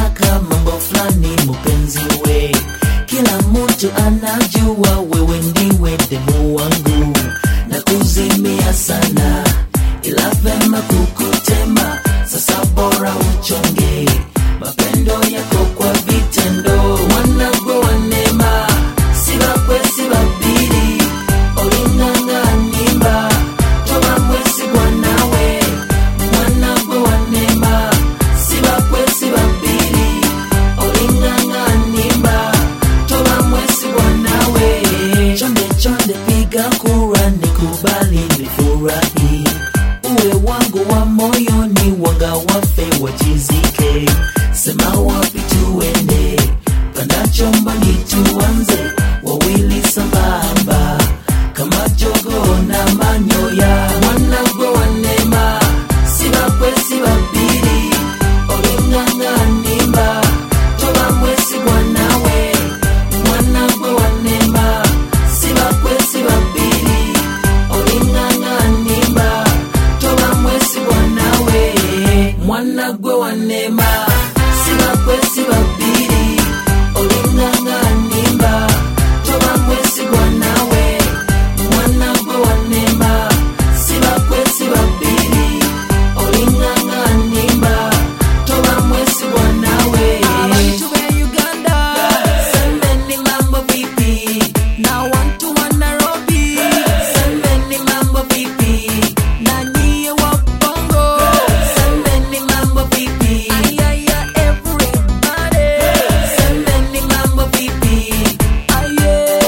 nataka mambo fulani mpenzi we kila mtu anajua wewe ndiwe demu wangu na kuzimia sana ila vema kukutema sasa bora uchonge mapendo yako kwa vitendo wanagwe wanema sibakwe sibabiri oling'ang'animba toba mwesigwa nawe mwanagwe wanema sibakwe sibabiri oling'ang'animba toba mwesigwa nawe chonde chonde piga kura nikubali nifurahi uwe wangu wa moyoni wanga wafe wachizike sema wapi tuende panda chombani tuanze wawili sambamba kama jogo na manyoya wanagwe wanema sibakwe sibabiri oling'ang'animba toba mwesigwa nawe mwanagwe wanema sibakwe sibabiri oling'ang'animba toba mwesigwa nawe mwanagwe wanema sibakwe sibabiri oling'ang'animba toba mwesigwa nawe mwanagwe wanema sibakwe sibabiri oling'ang'animba toba mwesigwa nawe Abantu be Uganda, Sembeni mambo vipi na watu wa Nairobi, Sembeni mambo vipi na nyie wa Bongo. Sembeni mambo vipi Ayaya everybody, Sembeni mambo vipi aye.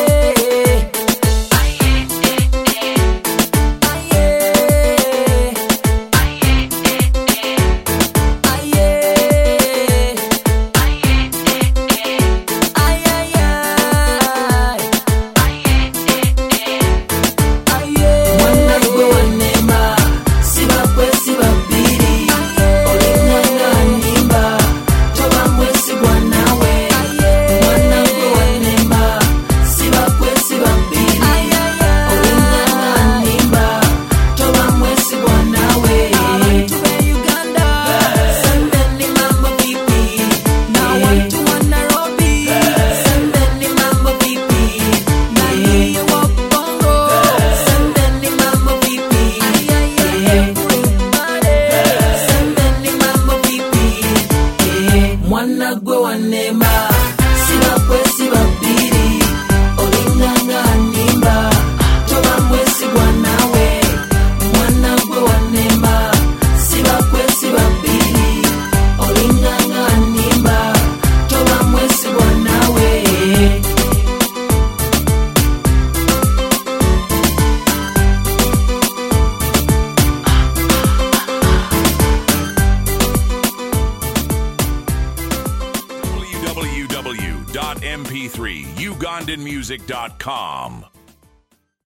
Aye. Mwanagwe wanema Sibakwe sibabiri Oling'ang'animba Toba mwesigwa nawe Mwanagwe wanema Sibakwe sibabiri Oling'ang'animba Toba mwesigwa nawe Sembeni mambo vipi Sembeni mambo vipi Sembeni mambo vipi Sembeni mambo vipi Mwanagwe wanema Sibakwe sibabiri Oling'ang'animba Toba mwesigwa nawe Mwanagwe wanema Sibakwe sibabiri Oling'ang'animba Toba mwesigwa nawe www.mp3ugandanmusic.com.